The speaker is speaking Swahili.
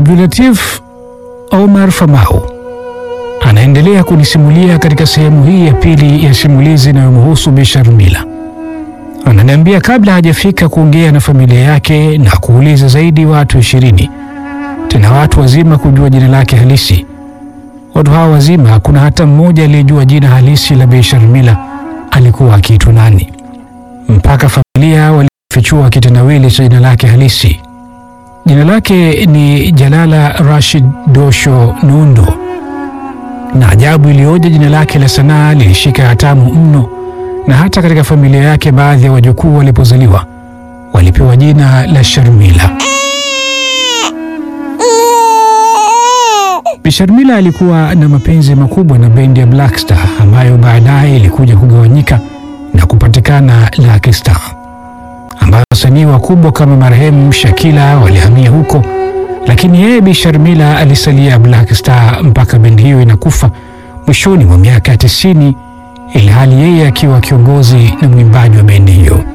Abdulatif Omar Famau anaendelea kunisimulia katika sehemu hii ya pili ya simulizi inayomhusu Bi Sharmila. Ananiambia kabla hajafika kuongea na familia yake na kuuliza zaidi watu ishirini, tena watu wazima kujua jina lake halisi. Watu hawa wazima hakuna hata mmoja aliyejua jina halisi la Bi Sharmila alikuwa akiitwa nani, mpaka familia walifichua kitendawili cha jina lake halisi. Jina lake ni Jalala Rashid Dosho Nundo, na ajabu iliyoje, jina lake la sanaa lilishika hatamu mno, na hata katika familia yake baadhi ya wajukuu walipozaliwa walipewa jina la Sharmila. Bi Sharmila alikuwa na mapenzi makubwa na bendi ya Black Star ambayo baadaye ilikuja kugawanyika na kupatikana Lucky Star ambayo wasanii wakubwa kama marehemu Shakila walihamia huko, lakini yeye Bi Sharmila alisalia Black Star mpaka bendi hiyo inakufa mwishoni mwa miaka ya tisini, ilhali yeye akiwa kiongozi na mwimbaji wa bendi hiyo.